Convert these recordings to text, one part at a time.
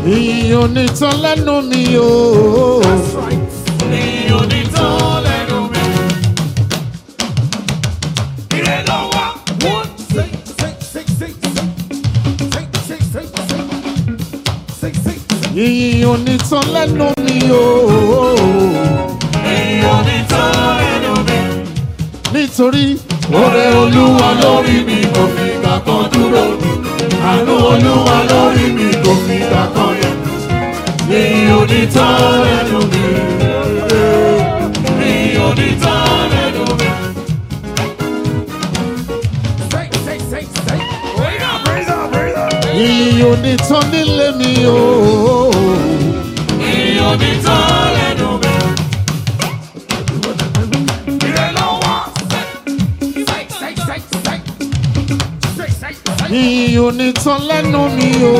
ìyìn onítàn lẹ́nu mi o. Ìyìn onítàn lẹ́nu mi. Ire ló wá. One, six, six, six, six, six, six, six, six, six, six. ìyìn onítàn lẹ́nu mi o. Ìyìn onítàn lẹ́nu mi. nítorí Oore Olúwa lórí mi kò fi ìgbà kan dúró. Àánú Olúwa lórí mi kò fi ìgbà kan yẹ. Ìyìn onítàn lẹ́nu mi. Ìyìn onítàn lẹ́nu mi. ìyìn onítàn nílé mi o. Ìyìn onítàn lẹ́nu mi. Ire ló wá. ìyìn onítàn lẹ́nu mi o.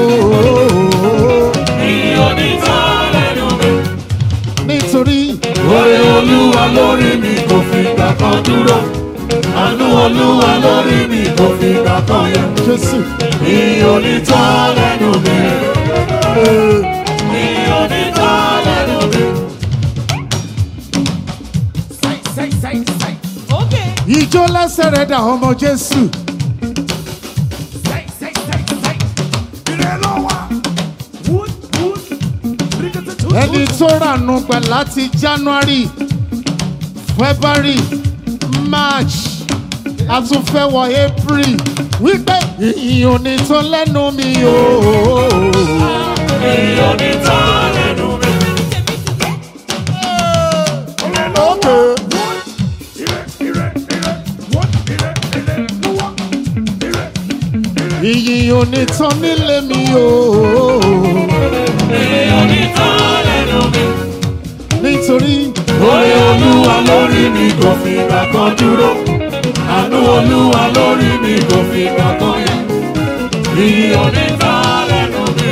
Ìyìn onítàn lẹ́nu mi. nítorí Oore Olúwa lórí mi kò fi ìgbà kan dúró. Àánú Olúwa lórí mi kò fi ìgbà kan yẹ. jésù. Ìyìn onítàn lẹ́nu mi. Ìyìn onítàn lẹ́nu mi. ìjó lẹ́sẹ̀ rẹ̀ dà ọmọ jésù. ẹni tó rànú pẹ̀ láti january february march àtúnfẹ́wọ̀ april wípé ìyìn onítàn lẹ́nu mi o. Ìyìn onítàn lẹ́nu mi. ìyìn onítàn nílé mi o. Ìyìn onítàn lẹ́nu mi. nítorí Oore Olúwa lórí mi kò fi ìgbà kan dúró. Àánú Olúwa lórí mi kò fi ìgbà kan yẹ. Ìyìn onítàn lẹ́nu mi.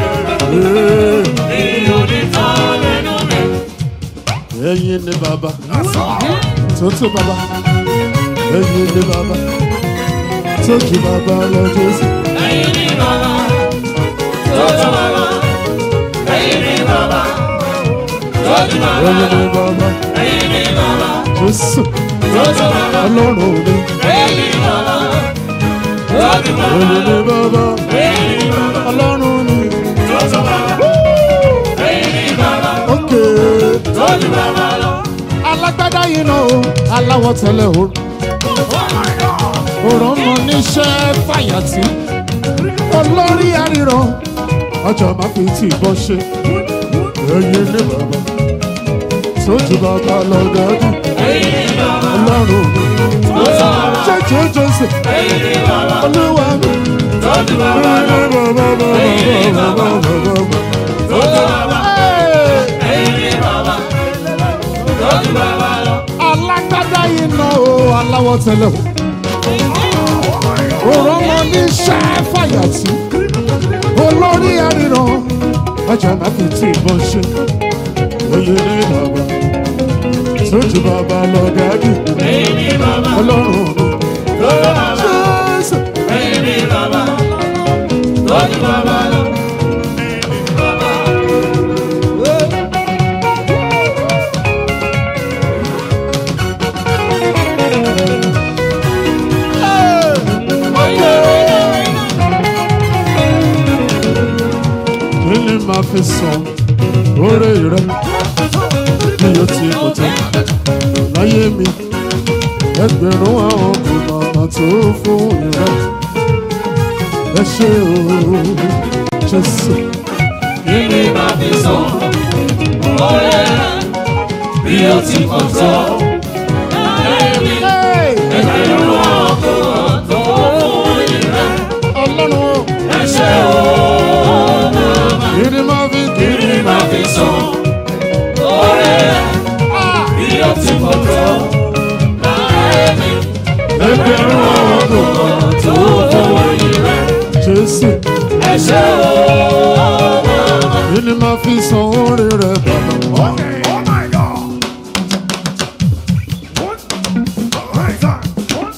Ìyìn onítàn lẹ́nu mi. ẹ̀yin ni bàbá tó tó bàbá ẹ̀yin ni bàbá tó ju bàbá lọ jésù. Ẹ̀yin ni bàbá, tọ́jú bàbá. Ẹ̀yin ni bàbá, tọ́jú bàbá. ẹ̀yin ni bàbá Ẹ̀yin ni bàbá, jésù tọ́jú bàbá. ọlọ́run mi Ẹ̀yin ni bàbá, tọ́jú bàbá. ẹ̀yin ni bàbá Ẹ̀yin ni bàbá, ọlọ́run mi. tọ́jú bàbá. Ẹ̀yin ni bàbá, ókè tọ́jú bàbá lọ. alágbádá yìí náà o aláwọ̀ tẹ́lẹ̀ o òrò mọ níṣẹ́ fàyàtì olórí àríran ọjọ́ máa fi tí ìbọn ṣe ẹ̀yin ní bàbá tó ju bàbá lọ dájú Ẹ̀yin ni bàbá, ọlọ́run mi tọ́jú bàbá. jẹ́jẹ́ jẹ́sẹ̀ Ẹ̀yin ni bàbá, olúwa mi. tọ́jú bàbá lọ. Tọ́jú bàbá, ẹ̀yin ni bàbá, tọ́jú bàbá lọ. alágbádá yìí náà o aláwọ̀ tẹ́lẹ̀ o òrò mọ níṣẹ́ fàyàtì olórí àríran ọjọ́ máa fi tí ìbọn ṣe ẹ̀yin ní bàbá tó ju bàbá lọ dájú Ẹ̀yin ni bàbá, ọlọ́run mi. tọ́jú bàbá. Jésù. Ẹ̀yin ni bàbá, tọ́jú bàbá lọ. Bàbá, kí ni màá fi sàn oore rẹ bí o ti kò tán láyé mi ẹgbẹ̀rún àwọn kò màmá tó fún ìrẹ ẹ ṣe o jésù kí ni màá fi sọ? Oore rẹ̀ bí ó ti pọ̀ tó. Láyé mi, ẹgbẹ̀rún ọkọ̀ tó fún ìrẹ́. ọlọ́run Ẹ ṣé o, bàbá. kí ni màá fi kí Kí ni màá fi sọ? Oore rẹ̀ bí ó ti pọ̀ tó. Láyé mi, ẹgbẹ̀rún ọkọ̀ tó fún ìrẹ́. jésù Ẹ ṣé o, bàbá. kí ni màá fi sàn oore rẹ bàbá. Okay, oh my God. One, right side. One,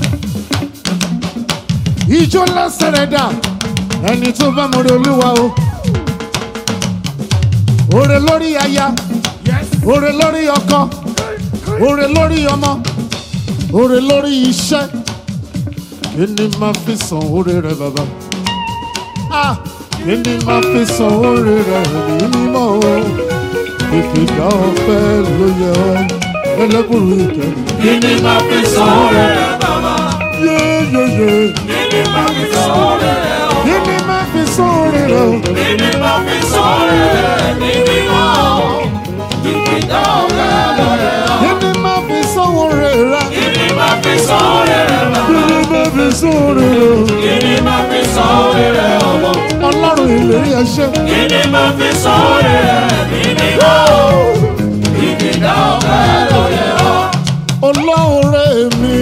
ìjọ lẹ́sẹ̀ rẹ̀ dà ẹni tó bá mọ̀rẹ́ olúwa o Oore lórí aya, Yes. oore lórí ọkọ, oore lórí ọmọ, oore lórí iṣẹ́. Kí ni máa fi san oore rẹ bàbá? Ah! Kí ni máa fi san oore rẹ ní mímọ́ o? Ìkìlá ọpẹ́ ló yẹ ọ́, ẹlẹ́bùrú ìkẹ́. Kí ni máa fi san oore rẹ̀ bàbá? Yéyéyé. Kí ni máa fi san oore rẹ̀ o? Kí ni máa fi san oore rẹ o? Kí ni máa fi san oore rẹ̀ ní mímọ́? Ìkìdá ọ̀gá lọ́rẹ̀ ọ́. Kí ni máa fi san oore rẹ? Kí ni máa fi san oore rẹ̀ bàbá? Kí ni máa fi san oore rẹ o? Kí ni máa fi san oore rẹ̀ ọmọ? Ọlọ́run ìlérí ẹṣẹ́. Kí ni máa fi san oore rẹ̀ ní mímọ́? Ìkìdá ọ̀gá lọ́rẹ̀ ọ́. Olóore mi.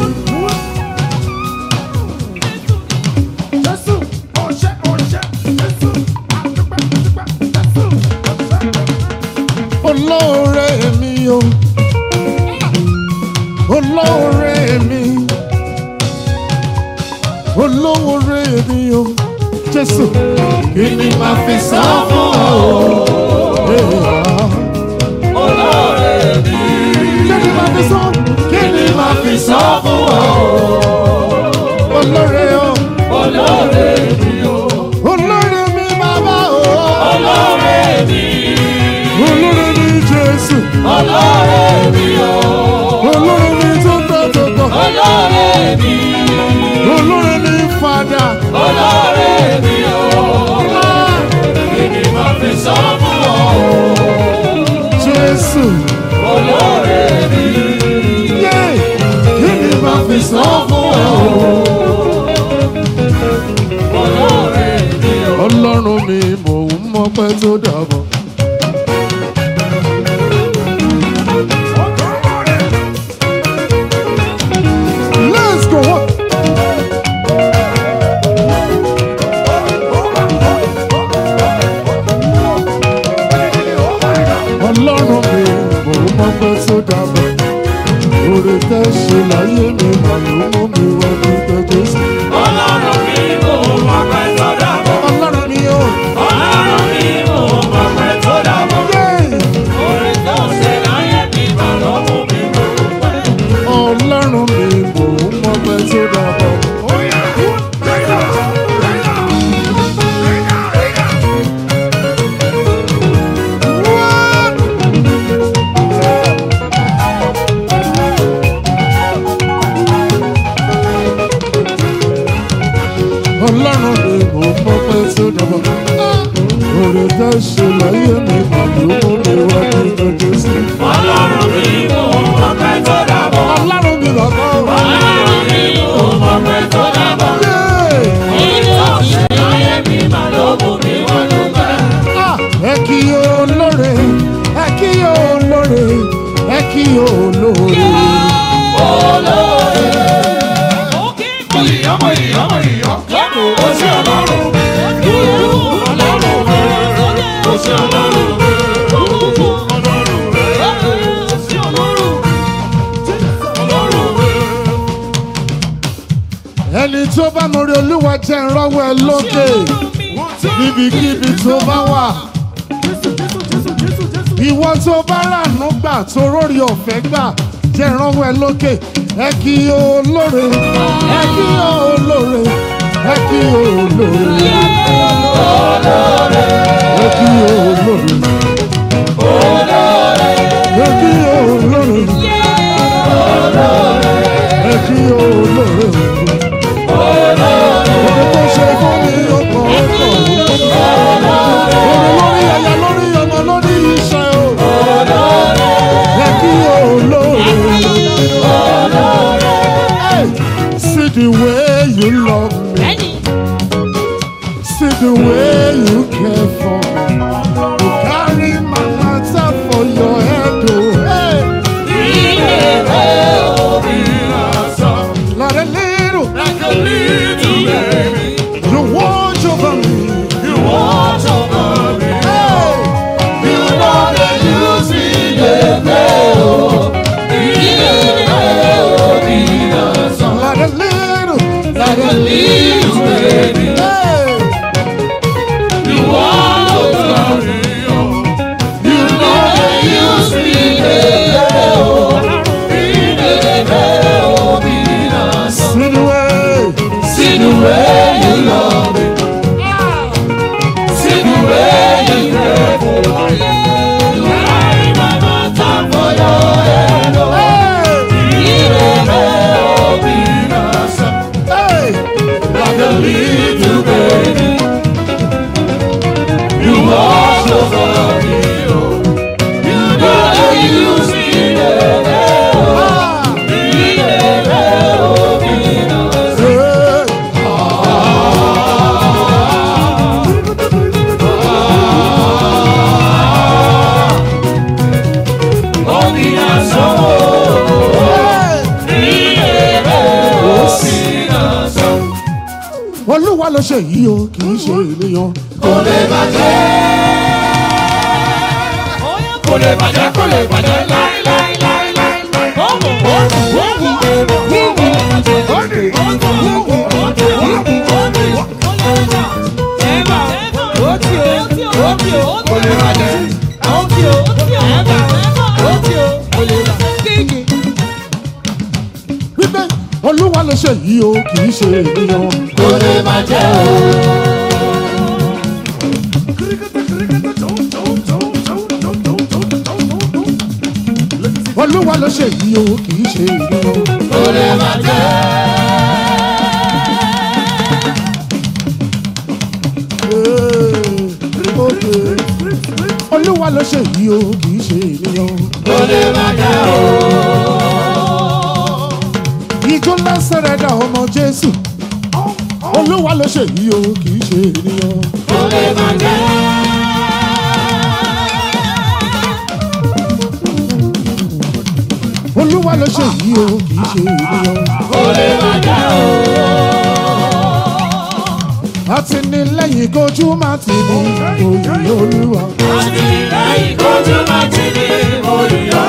Jésù, ọṣẹ, ọṣẹ, Jésù, àdúpẹ́, àdúpẹ́, Jésù, ọṣẹ. Olóore mi o. Olóore mi. Olóore mi o. Jésù. Kí ni máa fi san fún ọ o? Olóore mi. Kí ni máa fi san? Kí ni máa fi san fún ọ o? Olóore o. Olóore mi o. Olóore mi bàbá o. Olóore mi. Olóore mi Jésù. Olóore mi o. Olóore mi tó tọ́ tó tọ́. Olóore mi. Olóore mi fàdà. Olóore mi o. Kí ni máa fi sọ fún ọ? Jésù. Olóore mi. Yé! Kí ni máa fi san fún ọ? Olóore mi o. Ọlọ́run mi mò ń mọ́pẹ́ tó dàbọ̀. Let's go. Ọlọ́run mi mò ń mọ́pẹ́ tó dàbọ̀. Oore tẹ́ ṣe láyé mi mà ló mú mi wá dúpẹ́ Jésù. Ọlọ́run mi kò mọ̀ pé tó dàbọ̀. Ọlọ́run mi ò. Ọlọ́run mi kò mọ̀ pé tó dàbọ̀. Yé! Orin tó ṣe láyé mi mà ló mú mi mọ̀ pé. Ọlọ́run mi mò ń mọ́pẹ́ tó dàbọ̀. Oh yeah, right now, right now, right now, right now. Ọlọ́run mi mò ń mọ́pẹ́ tó dàbọ̀. Oore tẹ́ ṣe láyé mi mà ló mú mi wá dúpẹ́ Jésù. Ọlọ́run mi kò mọ̀ pé tó dàbọ̀. Ọlọ́run mi bàbá o. Ọlọ́run mi kò mọ̀ pé tó dàbọ̀. Yé! Orin tó ṣe láyé mi mà ló mú mi wá dúpẹ́. Ah! Ẹ kí olóore, ẹ kí olóore, ẹ kí olóore. Ọmọ ìyá, ọmọ ìyá, ó ṣe ọlọ́run. Ọlọ́run rẹ̀, ó ṣe ọlọ́run rẹ̀. Ọlọ́run rẹ̀, ó ṣe ọlọ́run. Ọlọ́run rẹ̀. Ẹni tó bá mọ̀rí olúwa jẹ́ ìrọ́wọ́ ẹ lókè níbikíbi tó bá wà. Ìwọ tó bá ràánú gbà tó rórí ọ̀fẹ́ gbà jẹ́ ìrọ́wọ́ ẹ lókè. Ẹ kí olóore, ẹ kí olóore, ẹ kí olóore. Ẹ kí olóore. Ẹ kí olóore. Ẹ kí olóore. Ọ̀rọ̀ tó ṣe fún mi ó pọ̀ ó pọ̀. Ọ̀rọ̀ lórí ẹ̀yà lórí ọmọ lórí iṣẹ́ o. Ẹ kí olóore. Hey, See the way you love me. See the way you care for me. You carry my matter for your head, oh. Hey, not a little. Like a little baby, You watch over me. you watch over me. Hey, You know that you see the veil. not a little. Not a Little baby, Hey, you watch olúwa ló ṣe yìí o kì í ṣe ènìyàn. kò lè bàjẹ́. kò lè bàjẹ́ kò lè bàjẹ́ láíláíláíláí. kò lè bàjẹ́. wípé olúwa ló ṣe yìí o kì í ṣe ènìyàn. kò lè bàjẹ́ o. olúwa ló ṣe yìí o kì í ṣe ènìyàn. kò lè bàjẹ́. Ee, òkè. olúwa ló ṣe yìí o kì í ṣe ènìyàn. kò lè bàjẹ́ o. ìjọ lásán rẹ̀ dà ọmọ jésù. olúwa ló ṣe yìí o kì í ṣe ènìyàn. kò lè bàjẹ́. olúwa ló ṣe yìí o kì í ṣe ènìyàn. kò lè bàjẹ́ o. àti ní lẹ́yìn kojú má ti ní òyìn olúwa. àtìlẹ́yìn kojú má ti ní olùyọ́.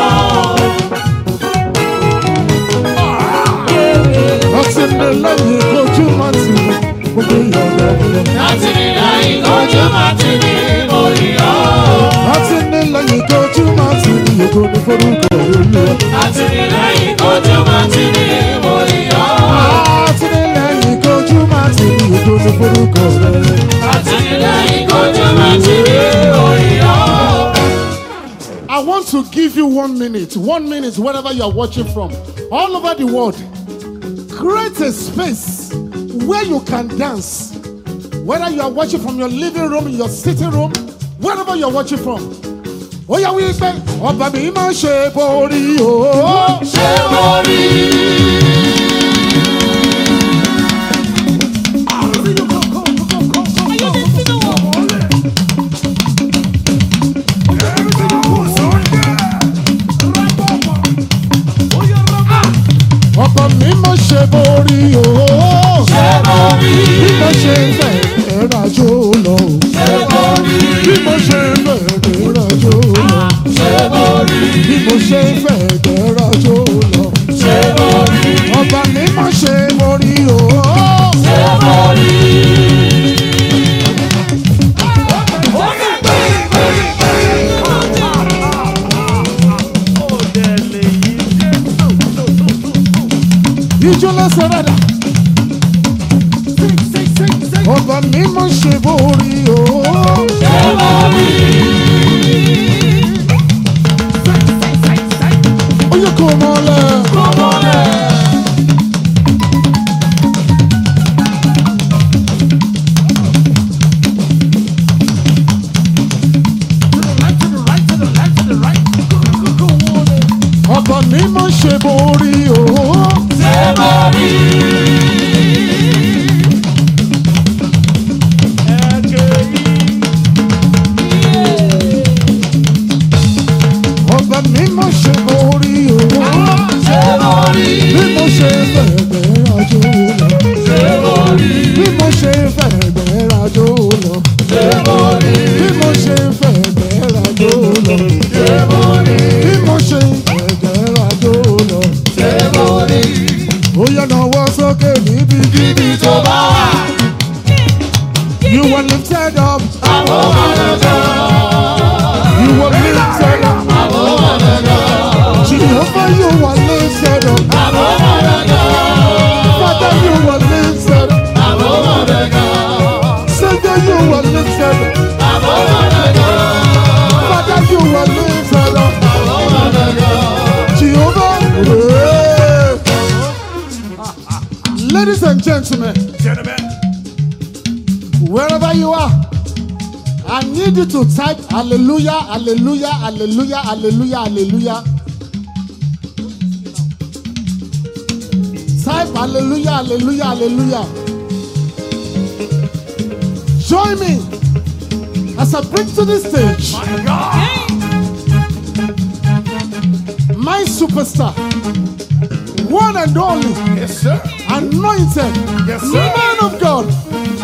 àti ní lẹ́yìn kojú má ti ní gbogbo ìyọ̀dọ̀ ọ̀dọ̀. àtìlẹ́yìn kojú má ti ní olùyọ́. àti ní lẹ́yìn kojú má ti ní ògo ní forúkọ olúwa. àtìlẹ́yìn kojú má ti ní olùyọ́. àti ní lẹ́yìn kojú má ti ní ògo ní forúkọ rẹ̀. àtìlẹ́yìn kojú má ti ní olùyọ́. I want to give you one minute, one minute, wherever you are watching from, all over the world. Create a space where you can dance. Whether you are watching from your living room, your sitting room, wherever you are watching from. Ó yá wípé ọba mi máa ṣe borí o. ṣé mo rí Ọba mi máa ṣe borí o. ṣé mo rí Bí mo ṣe fẹ́ ẹ̀rajó lọ. ṣé mo rí Bí mo ṣe fẹ́ ẹ̀rajó lọ. ṣé mo rí Bí mo ṣe fẹ́ ẹ̀rajó lọ. ṣé mo rí Ọba mi máa ṣe borí o. ṣé mo rí. Ijó lẹ́sẹ̀ rẹ̀ dà. Ọba mi máa ṣe borí o. ṣé mo rí Ó yẹ kó mọ́lẹ̀. kó mọ́lẹ̀. Ọba mi máa ṣe borí o. ṣé mo rí Ọba mi máa ṣe borí o. ṣé mo rí Bí mo ṣe fẹ̀gbẹ́ rajo lọ. ṣé mo rí Bí mo ṣe fẹ̀gbẹ́ rajo lọ. ṣé mo rí Bí mo ṣe fẹ̀gbẹ́ rajo lọ. ṣé mo rí Bí mo ṣe fẹ̀gbẹ́ rajo lọ. ṣé mo rí Ó yẹ náwó sókè níbi ibi tó bá wà You were lifted up. àwọn ọ̀dọ́dọ́ You were lifted up. àwọn ọ̀dọ́dọ́ Jehovah, you were lifted up. àwọn ọ̀dọ́dọ́ Father, you were lifted up. àwọn ọ̀dọ́dọ́ Savior, you were lifted up. àwọn ọ̀dọ́dọ́ Father, you were lifted up. àwọn ọ̀dọ́dọ́. Jehovah. hey. Ladies and gentlemen, wherever you are, I need you to type hallelujah, hallelujah, hallelujah, hallelujah, hallelujah. Type hallelujah, hallelujah, hallelujah. Join me as I bring to the stage my superstar, one and only Yes, sir. anointed Yes, sir. man of God,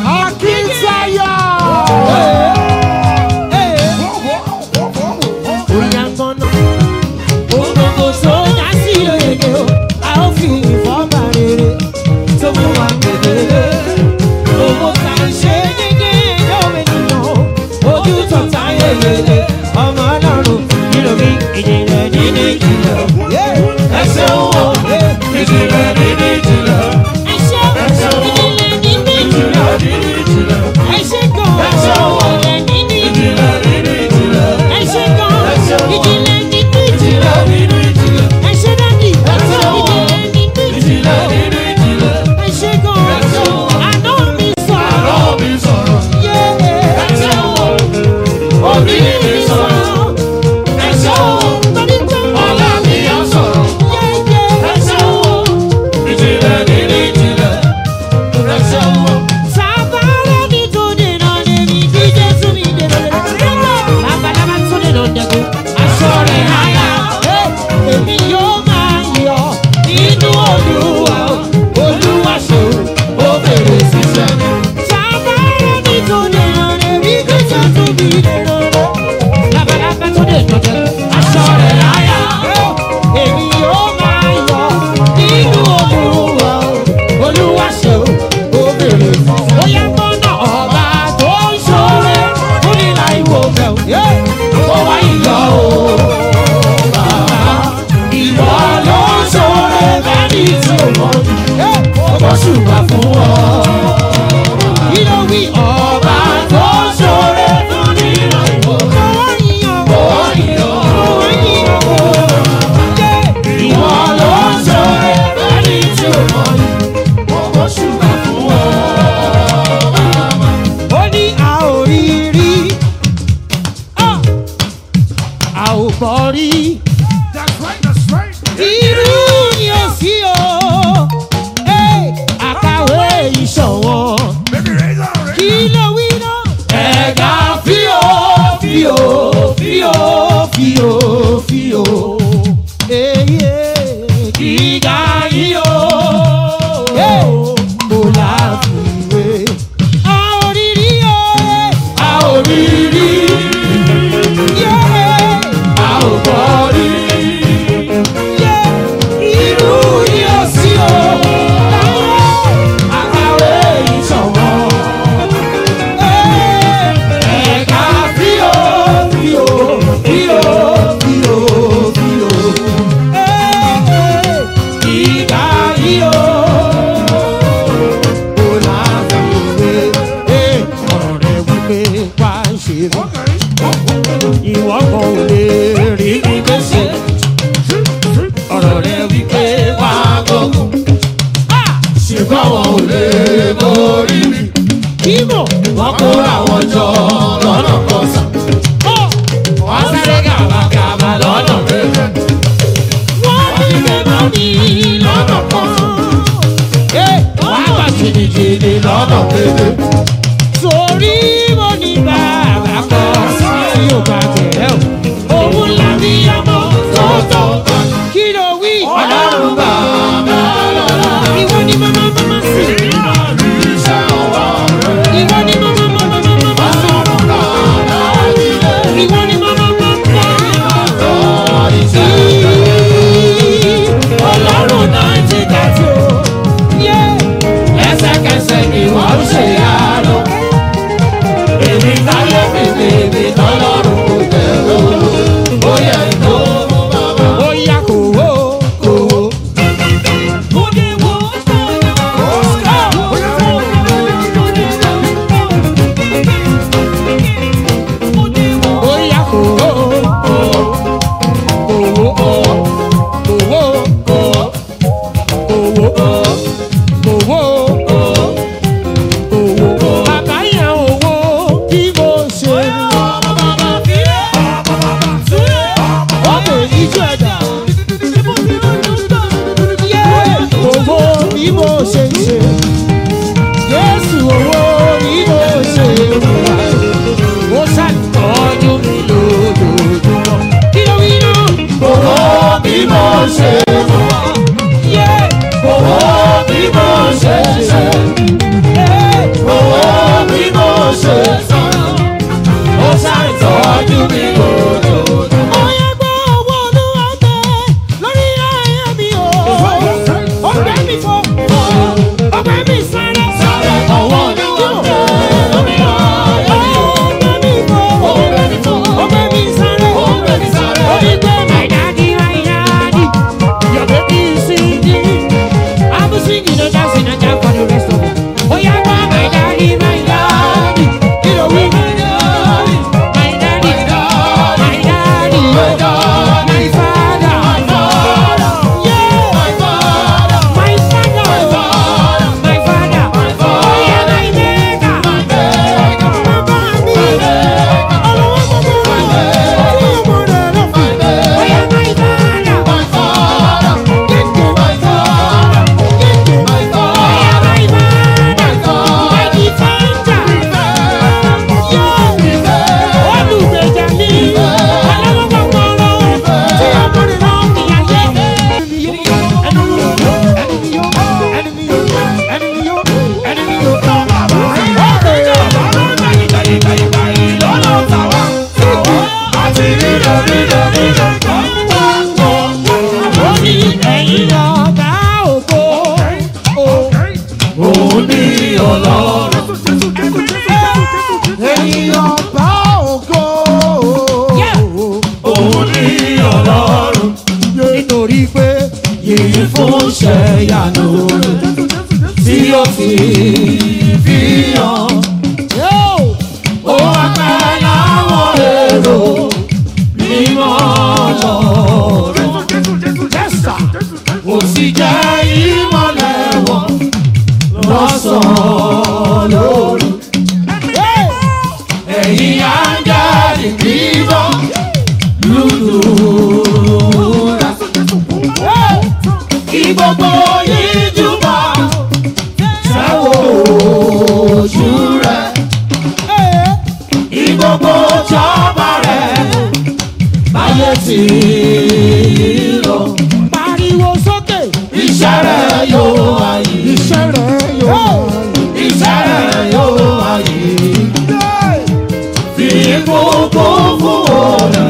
kí ló wí náà. ẹ̀ka fíò fíò fíò fíò fíò Eye. gíga yíyó kò láfiwé. A ò rí rí o. a ò rí rí Yeah. a ò gbọ́ rí irú yíyó sí o àkàwé ìṣọ̀wọ́n. ẹ̀ka fíò fíò fíò fíò fíò gíga yíyó kò láfiwé. ọ̀rọ̀ rẹ̀ wípé wá ń ṣe rí. ìwọ kan ò lè rí mi gbèsè. ọ̀rọ̀ rẹ̀ wípé wá gbógun. ṣùgbọ́n wọn ò lè borí mi. kíbo. wọ́n kó àwọn jọ lọ́nà kan sàn. wọ́n sáré gàbàgàbà lọ́nà méjì. wọ́n ní mẹ́mọ́ mi lọ́nà kan. wọ́n á gbà jìnnìjìnnì lọ́nà méjì. torí mo ní bàbá kan tí ò bá tẹ̀ ẹ́ o. òun làbí ọmọ tọ́tọ́ kí ló wí. ọlọ́run bàbá lọ́la. ìwọ ni màmá màmá sí. iṣẹ́ ọwọ́ rẹ̀. ìwọ ni màmá màmá màmá sí. ọlọ́run bàbá nílé. ìwọ ni màmá màmá. ọ̀rọ̀ iṣẹ́ rẹ̀. ọlọ́run náà ti dàtí o. Yeah. lẹ́sẹ̀kẹsẹ̀ ni wọ́n ń ṣe àánú. tì í lọ. pariwo sókè. Iṣẹ́ rẹ̀ yóò wáyé. iṣẹ́ rẹ̀ yóò Iṣẹ́ rẹ̀ yóò wáyé. Fi gbogbo fún òòlù.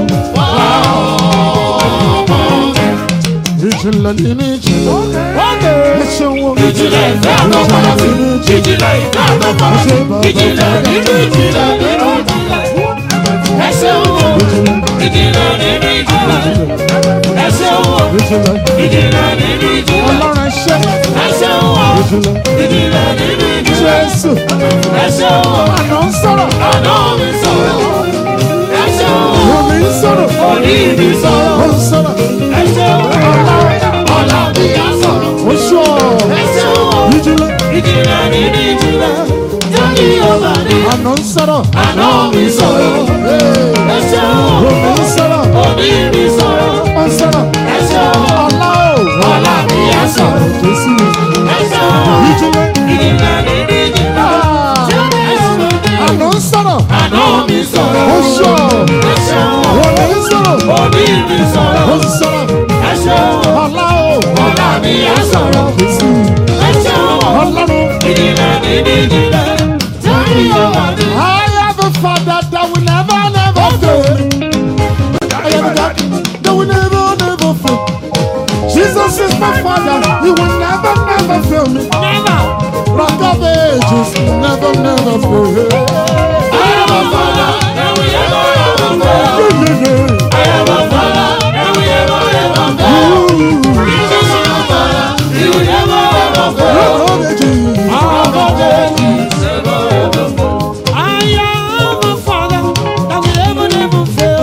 ìjìnlẹ̀ nínú ìjìnlẹ̀ ẹ ṣeun o Ìjìnlẹ̀ ìfẹ́ àtọ́kọ́lá sí. Ìjìnlẹ̀ ìfẹ́ àtọ́kọ́lá sí. Ìjìnlẹ̀ nínú ìjìnlẹ̀ nínú ìjìnlẹ̀. Ẹ ṣeun o. Ìjìnlẹ̀ nínú ìjìnlẹ̀. Ẹ ṣeun o. ìjìnlẹ̀ Ìjìnlẹ̀ nínú ìjìnlẹ̀. ọlọ́run ẹ ṣe Ẹ ṣeun o. ìjìnlẹ̀ Ìjìnlẹ̀ nínú ìjìnlẹ̀. jésù Ẹ ṣeun o. àná ń sọ̀rọ̀ Àná mi sọ̀rọ̀. Ẹ ṣeun o. omi ń sọ̀rọ̀ Orí mi ó sọ̀rọ̀. ń sọ̀rọ̀ Ẹ ṣeun o. Ọlá mi á sọ̀rọ̀. ó ṣọ́ Ẹ ṣeun o. ìjìnlẹ̀ Ìjìnlẹ̀ nínú ìjìnlẹ̀. Jáde ọba ní. àná ń sọ̀rọ̀ Àná mi sọ̀rọ̀. Ẹ ṣeun o. omi ń sọ̀rọ̀ Orí mi sọ̀rọ̀. ó ń sọ̀rọ̀ Ẹ ṣeun o. ọlá o Ọlá mi á sọ̀rọ̀. jésù Ẹ ṣeun o. ìjìnlẹ̀ Ìjìnlẹ̀ nínú ìjìnlẹ̀. Ẹ ṣeun o. àná ń sọ̀rọ̀ Àná mi sọ̀rọ̀. ó ṣọ́ Ẹ ṣeun o. omi ń sọ̀rọ̀ Orí mi ó sọ̀rọ̀. ń sọ̀rọ̀ Ẹ ṣeun o. ọlá o Ọlá mi á sọ̀rọ̀. jésù Ẹ ṣeun o. ọlọ́run. Ìjìnlẹ̀ nínú ìjìnlẹ̀. Jáde ọba ní. I have a father that will never, never fail me. I have a God that will never, never fail. Jesus is my father, he will never, never fail me. never. Rock of ages, never, never fail. I am a father that will never ever fail. Yeah, yeah, I am a father that will never ever fail. Ooh, Jesus is my father, he will never ever fail. rock of ages. Rock of ages, never ever fail. I am a father that will never, never fail.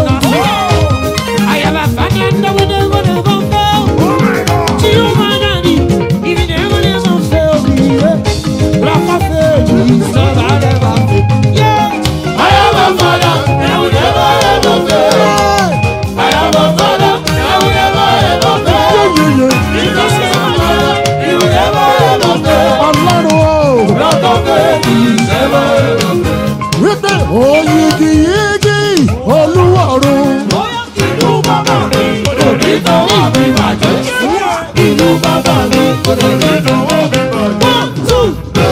I am a father that will never, never fail. Jehovah Daddy, he will never, never fail me. Yeah. Rock of ages, never, never fail. Yeah. I am a father that will never ever fail. I am a father that will never ever fail. Yeah, yeah, Jesus is my father, he will never ever fail. Ọlọ́run o, Rock of ages, never ever fail. wípé oyigiyigi olúwọ̀run. Inú bàbá mi kò ní tọwọ́ mi bàjẹ́. Inú bàbá mi kò ní tọwọ́ mi bàjẹ́.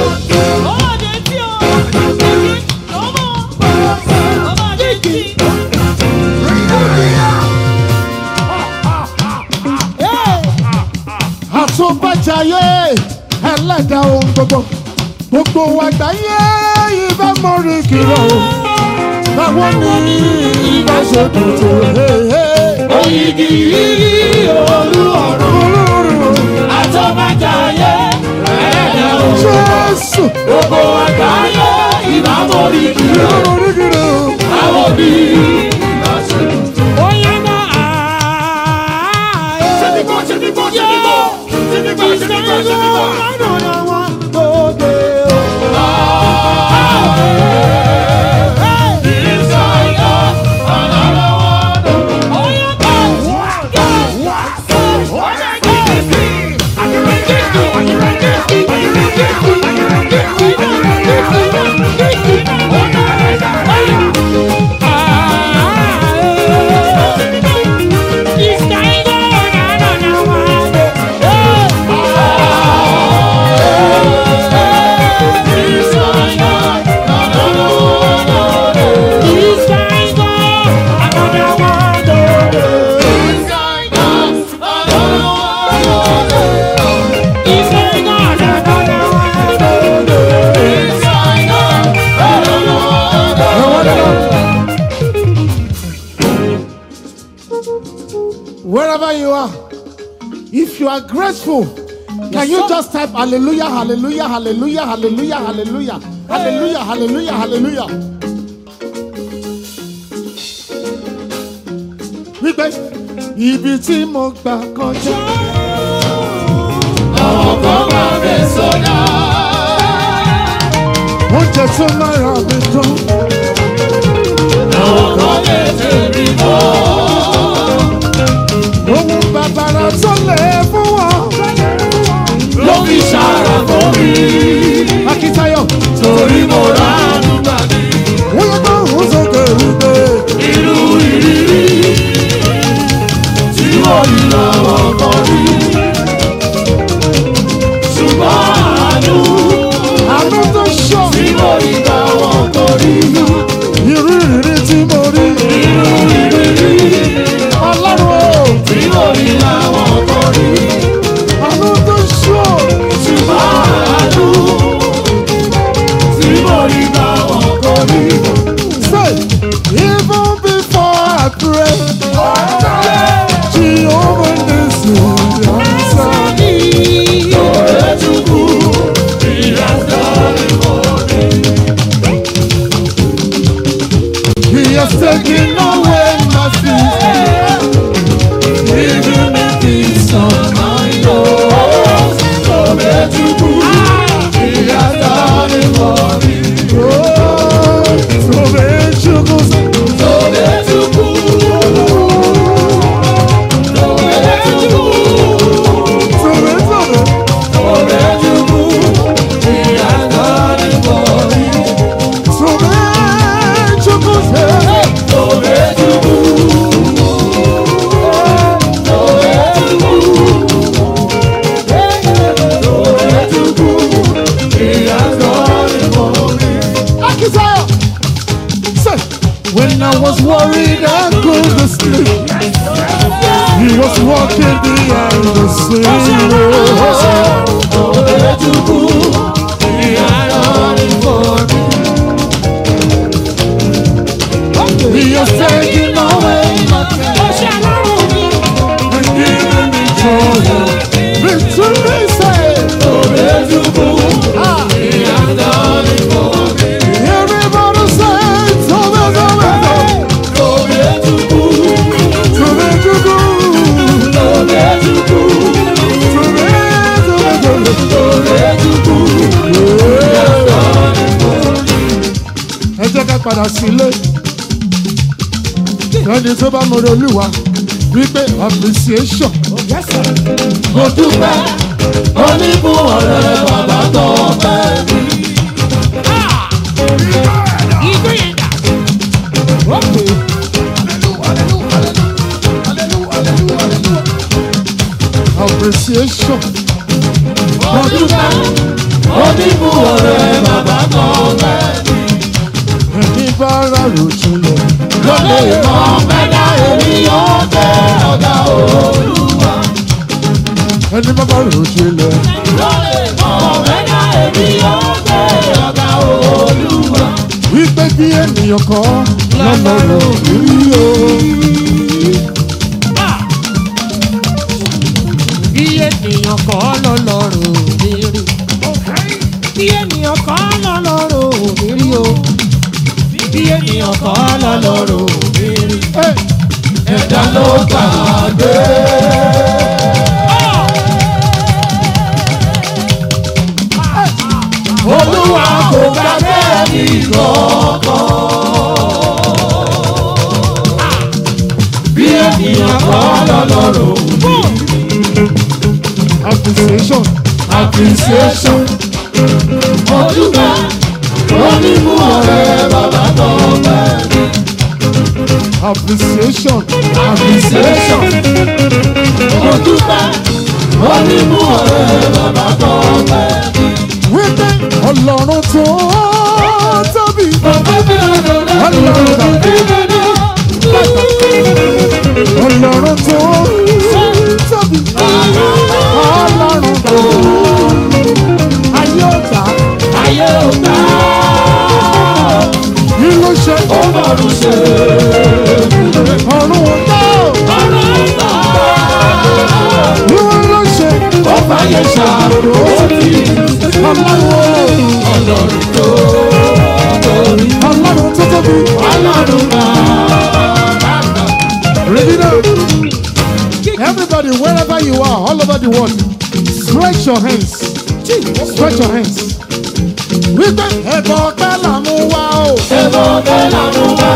àtúbàjáyé ẹlẹ́dàá ohun gbogbo gbogbo àgbáyé ibà mọ́rí kìlọ̀ o báwo ni ibà ṣe dùn tó Oyigi yìí olú ọ̀run. olóòrùn Àtọ́bàjáyé ẹ̀ẹ́dẹ̀ o. jésù Gbogbo àgbáyé ìbámu orí kìlọ̀. olórí kìlọ̀ Àwọn òbí ìbáṣepọ̀. Oh, yeah, no, ah, yeah. Ṣé ti gbọ́, ṣé ti gbọ́, ṣé ti gbọ́? Ṣé ti gbọ́, ṣé ti gbọ́, ṣé ti gbọ́? wherever you are if you are grateful can you just type hallelujah hallelujah hallelujah hallelujah hallelujah hallelujah hallelujah hallelujah. wípé ibi tí mo gbà kọjá oúnjẹ tó máa rà mí dán ohun bàbàrà tó lè fún wọn. Ló fi ṣàrà fún mi, akíntayọ̀ torí mo ránú gbà mí. wọ́n yẹ kó ń sókè wípé Irú ìrírí has taken away my sins. Giving me peace of mind, oh, Tobechukwu, He has done it for me. Oh, Tobechukwu sẹ́. Tobechukwu, Tobechukwu, Tobe, tobe. Tobechukwu, He has done it for me. Tobechukwu sẹ́. Tobechukwu, Tobechukwu, He has done it for me. Akisaya. Say, when I was worried I couldn't sleep, he was walking behind the scene. Tobechukwu, He has done it for me. He has taken away my pain and given me joy. Victory say, Tobechukwu, ah, He has done it for me. everybody say, Tobe, Tobe, Tobechukwu, Tobe, Tobe, Tobechukwu, Tobe, Tobe, Tobechukwu, He has done it for me. ẹ jẹ́ ká padà sílé ẹni tó bá mọ̀rọ̀ olúwa wípé appreciation Mo dúpẹ́, oníbùn ọ̀rẹ́ bàbá tó bẹ́ẹ̀ mi. appreciation Mo dúpẹ́, oníbùn ọ̀rẹ́ bàbá tó bẹ́ẹ̀ mi. ẹni bá rà ròjìnlẹ̀ Lọ́lẹ̀ mọ́ mẹ́ta èmi yóò tẹ ọ̀gá olúwa. ẹni bá bá ròjìnlẹ̀ Lọ́lẹ̀ mọ́ mẹ́ta èmi yóò tẹ ọ̀gá olúwa. wípé bí ènìyàn kan lọ́lọ́rọ̀ rí o. Bí ènìyàn kọ́ lọ́lọ́rùn mi rí. Bí ènìyàn kọ́ lọ́lọ́rùn mi rí o. Bí ènìyàn kọ́ lọ́lọ́rùn mi rí. Ẹ̀dá ló gbàgbé. Olúwa kò gbàgbé ẹnì kankan. Bí ènìyàn kọ́ lọ́lọ́rùn appreciation appreciation. Mo dúpẹ́, onímú ọ̀rẹ́ bàbá tó bẹ́ẹ̀ ni. appreciation appreciation. Mo dúpẹ́, onímú ọ̀rẹ́ bàbá tó bẹ́ẹ̀ ni. wípé ọlọ́run tó tóbi ọlọ́run tó ọlọ́run tó tóbi ọlọ́run tó ayé ọ̀tá Ayé ò gbà, kí ló ṣe ó bọ̀rù ṣe. ọ̀run ọ̀tá Ọ̀rọ̀ gbà, kí ló ṣe ó fàyè ṣàrò sí. ọlọ́run Ọlọ́run tó torí. ọlọ́run tó tóbi Ọlọ́run gbà. ready now everybody wherever you are all over the world stretch your hands stretch your hands wípé ẹ̀bọ̀ ọpẹ́ là mú wá o. Ẹ̀bọ̀ bẹ́ẹ̀ làwọn wá.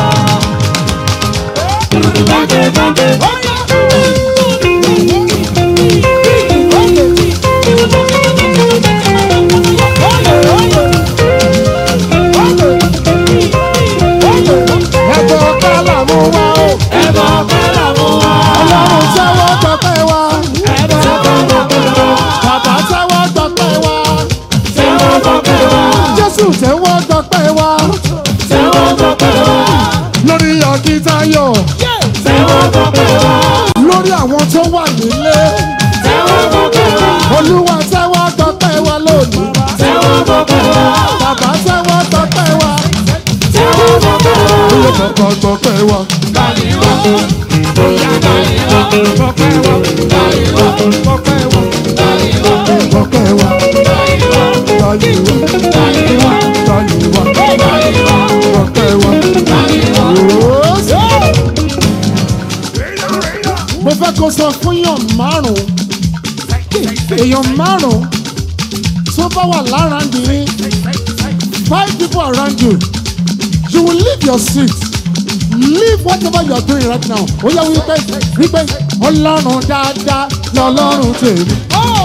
ẹ̀bọ̀ ọpẹ́ là mú wá o. Ẹ̀bọ̀ bẹ́ẹ̀ làwọn wá. ọlọ́run tẹ́wọ́ gbọ́pẹ́ wa. Ẹ̀bọ̀ bẹ́ẹ̀ wá. bàbá tẹ́wọ́ gbọ́pẹ́ wa. Tẹ́wọ́ gbọ́pẹ́ wá. jésù tẹ́wọ́ gbọ́pẹ́ wa. Tẹ́wọ́ gbọ́pẹ́ wá. lórí ọ̀kìtayọ̀ Tẹ́wọ́ gbọ́pẹ́ wá. lórí àwọn tó wà nílé. Tẹ́wọ́ gbọ́pẹ́ wá. olúwa tẹ́wọ́ gbọ́pẹ́ wa lónìí. Tẹ́wọ́ gbọ́pẹ́ wá. bàbá tẹ́wọ́ gbọ́pẹ́ wa. Tẹ́wọ́ gbọ́pẹ́ wá. ilé kọ̀ọ̀kan gbọ́pẹ́ wa. Báyìí wá. Bóyá báyìí wá. Ọpẹ́ wa, Báyìí wá. ọpẹ́ wa, Báyìí wá. gbọ́pẹ́ wa. Báyìí wá. báyìí wá. Báyìí wá. báyìí wá. Báyìí wá. gbọ́pẹ́ wa. Báyìí wá. kó sọ fún èèyàn márùn-ún èèyàn márùn-ún tó bá wà lára nìyí five people around you you will leave your seat leave whatever you are doing right now ó yẹ wípé wípé ọlọ́run dáadáa lọ́lọ́run tèmi.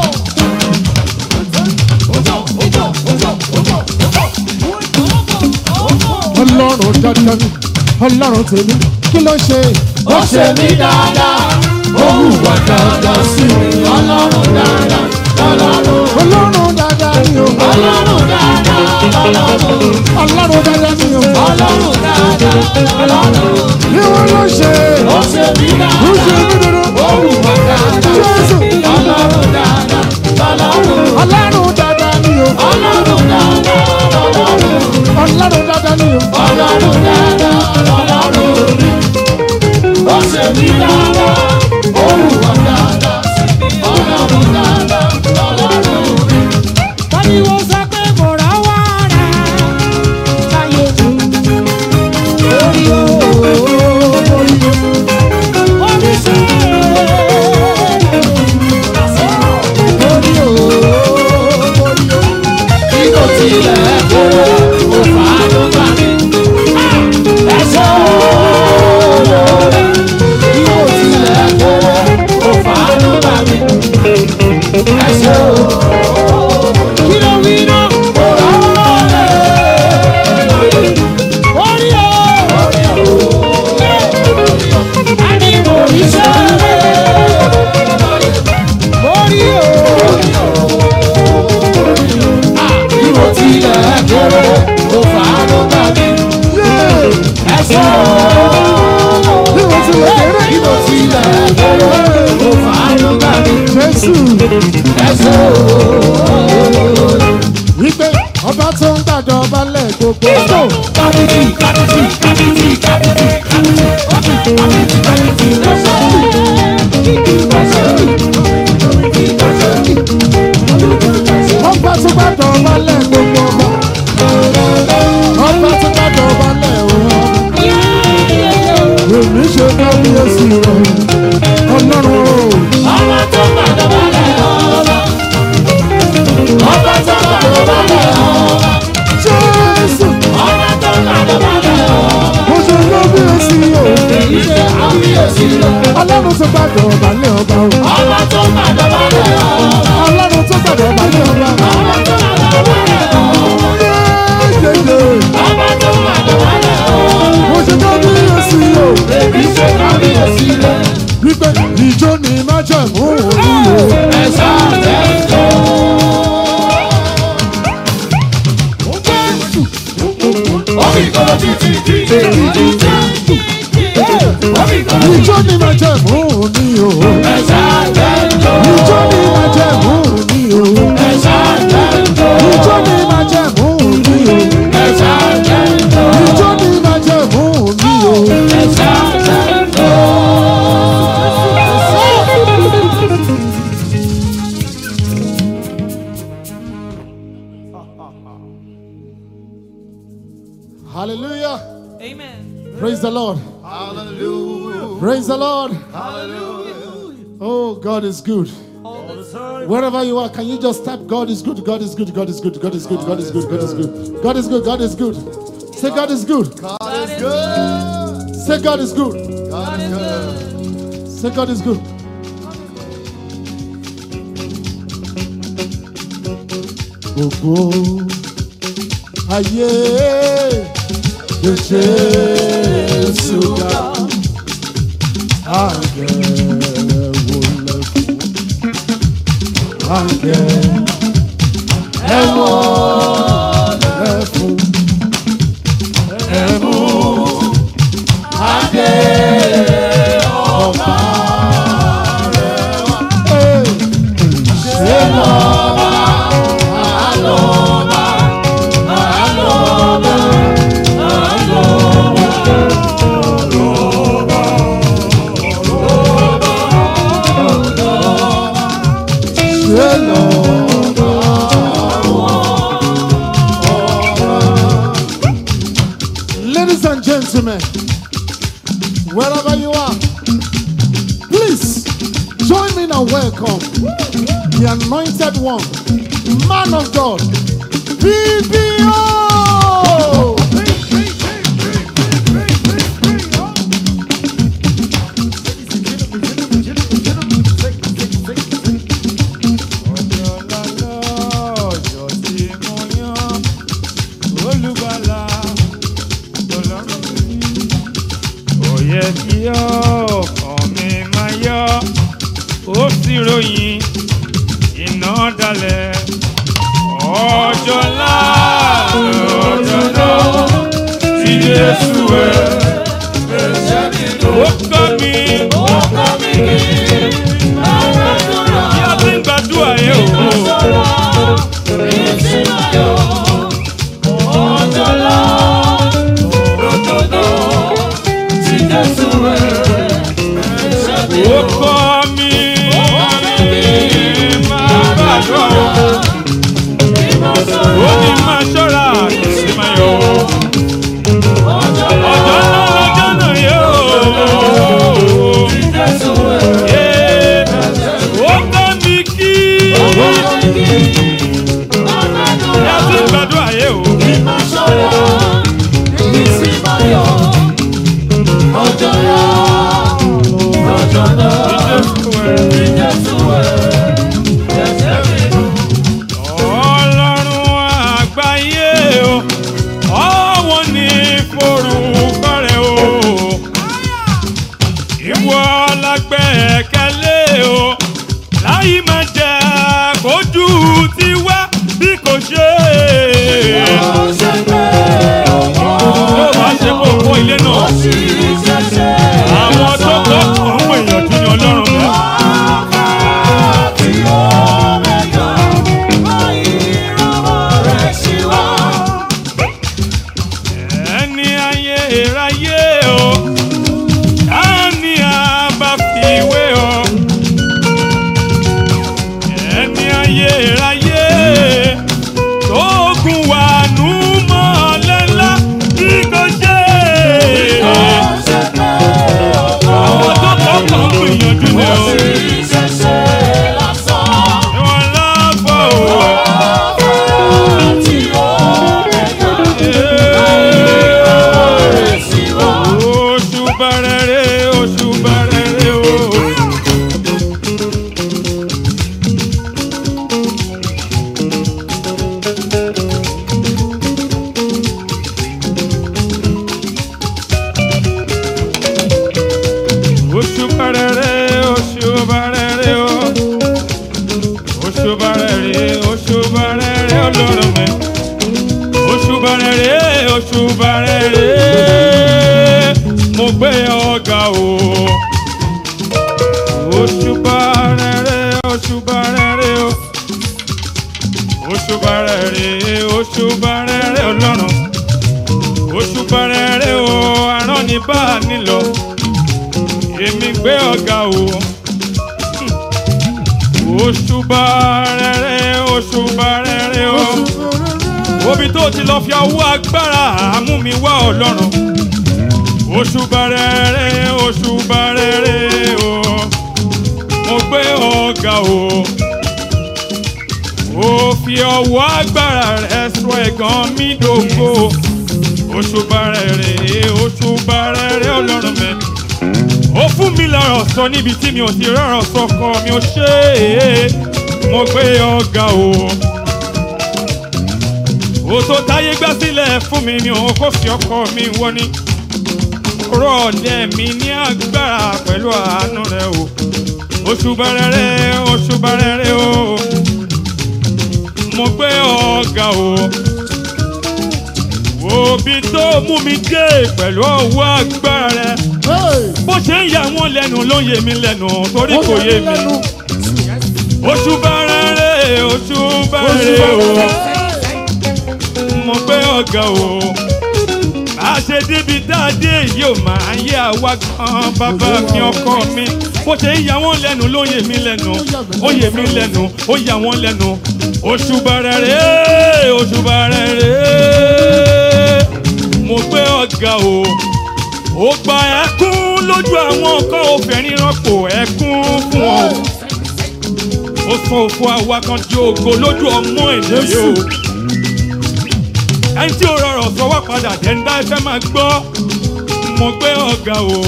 ọlọ́run dandan ni ọlọ́run tèmi kí ló ṣe. ó ṣe mí dáadáa ó hùwà dáadáa sí mi ọlọ́run dáadáa lọ́lọ́run ọlọ́run dáadáa ni o. ọlọ́run dáadáa lọ́lọ́run ọlọ́run dáadáa ni o. ọlọ́run dáadáa lọ́lọ́run ní wọn ló ṣe. ó ṣe mí ó ṣe dáadáa mí dandan. ó hùwà dáadáa Jésù. ọlọ́run dáadáa lọ́lọ́run ọlọ́run dáadáa ni o. ọlọ́run dáadáa lọ́lọ́run ọlọ́run dáadáa ni o. ọlọ́run dáadáa lọ́lọ́run ó ṣe mí dáadáa ó hùwà dáadáa sí mi ọlọ́run dáadáa lọ́lọ́run. Pariwo sọ pé mo rà wá rà láyé. Orí o, orí o, orí ṣe. Orí o, orí o. Bí kò tilẹ̀ kóró, ó fàánú gbà mí. Ẹ̀ṣọ́ olóore. Bí kò tilẹ̀ kóró, ó fàánú gbà mí. Ẹ̀ṣọ́ Kí ló wí náà? olóore. Orí o, a ní mo rí ṣe. Orí o, Bí kò tilẹ̀ kóró, ó fàánú gbà mí. Ẹ̀ṣọ́ bí wọ́n ti lè kéré. bí kò tilẹ̀ kóró, ó fàánú gbà mí. Jésù Ẹ̀ṣọ́ wípé ọba tó ń gbàdọ̀ balẹ̀ gbogbo. kábíyì kábíyì kábíyì kábíyì ọba tó gbàdọ̀ balẹ̀ gbogbo ọba. ọba tó gbàdọ̀ balẹ̀ òun. èmi ṣe kábíyèsí rẹ̀ ọlọ́run o. ọba tó gbàdọ̀ balẹ̀ ọba ọba tó gbàdọ̀ balẹ̀ ọba Jésù ọba tó gbàdọ̀ balẹ̀ ọba mo ṣe kábíyèsí o. èyí ṣe kábíyèsí rẹ̀ ọlọ́run tó gbàdọ̀ balẹ̀ ọba o. ọba tó gbàdọ̀ balẹ̀ ọba ọlọ́run tó gbàdọ̀ balẹ̀ ọba. ọba tó gbàdọ̀ balẹ̀ ọba yéyéyé ọba tó gbàdọ̀ balẹ̀ ọba mo ṣe kábíyèsí o. èyí ṣe kábíyèsí rẹ̀ wípé ìjó ni májẹ̀mú òní o. ẹ̀sà tẹ̀tọ̀. Omi kọ́lọ́ títí títí títí títí. Omi kọ́lọ́ ìjó ni májẹ̀mú òní o. ẹ̀sà tẹ̀tọ̀. ìjó ni májẹ̀mú òní o. ẹ̀sà tẹ̀tọ̀. ìjó ni májẹ̀mú òní o. ẹ̀sà tẹ̀tọ̀. ìjó ni májẹ̀mú òní o. ẹ̀sà tẹ̀tọ̀. hallelujah Amen. praise the lord Hallelujah. praise the lord Hallelujah. oh god is good All the time. wherever you are can you just type god is good god is good god is good god is good god is good god is good god is good god is good say god is good God is good. say god is good God is good. say god is good gbogbo ayé lè ṣe ṣúgà àgẹ̀ wọlé fún àgẹ̀ ẹ̀wọ̀n lẹ́fún ẹ̀mú adé ọba rẹ̀ wá. ṣé lọ́ba àlọ́ba àlọ́ba ṣé lọ́ba Ladies and gentlemen, wherever you are, please morning and welcome the anointed one, man of God, BBO. ọjọ́ tí mo yán olùgbàlà ọlọ́run mi. ó yẹ kí ọkàn mi máa yọ ó sì ròyìn iná dalẹ̀ ọjọ́ ńlá ọjọ́ náà tí Jésù ẹ̀ ó kọ́ mi bí a ti ń gbàdúrà yẹn o. ó kọ́ mi máa gbàdúrà ó ní máa ṣọ́ra sí máa yọ ọjọ́ náà lọ́jọ́ náà yóò. ó kọ́ mi kí bí a ti ń gbàdúrà yẹn o. Ọlọ́run àgbáyé o, ọ̀wọ́n ní forúkọ rẹ̀ o. Ìwọ lágbẹ́kẹ̀lé o, láyé máa jẹ́ kójú tiwa bí kò ṣe. Ló bá ṣe kó kó ilé náà. Àwọn tó kọ́ àwọn èèyàn tún ní Ọlọ́run bẹ́ẹ̀. ẹni ayé ìráyé o ẹni àbá fi wé o ẹni ayé ìráyé tó gùn wà nù mọ́lẹ́lá bí kò ṣe àwọn tó kọ́kọ́ ń gbìyànjú ni o ìwọ̀n lábọ̀ o. Oṣù bẹ̀rẹ̀ oṣù bẹ̀rẹ̀ o. Oṣù bẹ̀rẹ̀ oṣù bẹ̀rẹ̀ o. Oṣù bẹ̀rẹ̀ oṣù bẹ̀rẹ̀ ọlọ́run mi oṣù bàrẹ̀rẹ̀ oṣù bàrẹ̀rẹ̀ mo gbé ọ̀gá o. oṣù bàrẹ̀rẹ̀ oṣù bàrẹ̀rẹ̀ o. oṣù bàrẹ̀rẹ̀ oṣù bàrẹ̀rẹ̀ ọlọ́run. oṣù bàrẹ̀rẹ̀ o arán ní bá a nílọ. èmi gbé ọ̀gá o. oṣù bàrẹ̀rẹ̀ oṣù bàrẹ̀rẹ̀ o obi tó ti lọ fi ọwọ́ agbára àmú mi wá ọlọ́run oṣù bàrẹ̀rẹ̀ oṣù bàrẹ̀rẹ̀ o mo gbé ọ̀gá o ó fi ọwọ́ agbára rẹ̀ sọ ẹ̀gàn mi dògbò oṣù bàrẹ̀rẹ̀ oṣù bàrẹ̀rẹ̀ ọlọ́run mi ó fún mi lọ́rọ̀ sọ níbi tí mi ò ti rọ̀rọ̀ sọ kọ mi ò ṣe é mo gbé ọ̀gá o òtò táyé gbá sílẹ̀ fún mi ni òun kò fi ọkọ mi wọ́ ni rọ̀lẹ́ mi ní agbára pẹ̀lú àánú rẹ o oṣù bẹ̀rẹ̀ oṣù bẹ̀rẹ̀ o mo gbé ọ̀gá o òbí tó mú mi dé pẹ̀lú ọwọ́ agbára rẹ Hey! bó ṣe ń yà wọ́n lẹ́nu ló ń yé mi lẹ́nu torí Ó kò yà yé mí mi lẹ́nu. oṣù bẹ̀rẹ̀ oṣù Oṣù bẹ̀rẹ̀ o bẹ̀rẹ̀. mo gbé ọ̀gá o bá a ṣe débi dáadé yìí ò máa yé àwa gan bàbá mi ọkọ mi bó ṣe ń yà wọ́n lẹ́nu ló yé mi lẹ́nu ó yé mi lẹ́nu ó yà wọ́n lẹ́nu oṣù bẹ̀rẹ̀ oṣù bẹ̀rẹ̀ mo gbé ọ̀gá o ó gba ẹkún lójú àwọn kan obìnrin rọ́pò ẹkún fún ọ ó sọ òfò àwa kan di ògo lójú ọmọ ènìyàn o ẹni tí ó rọrọ̀ sọ wá padà dẹ́ńdá ẹ fẹ́ máa gbọ́ mo gbé ọ̀gá o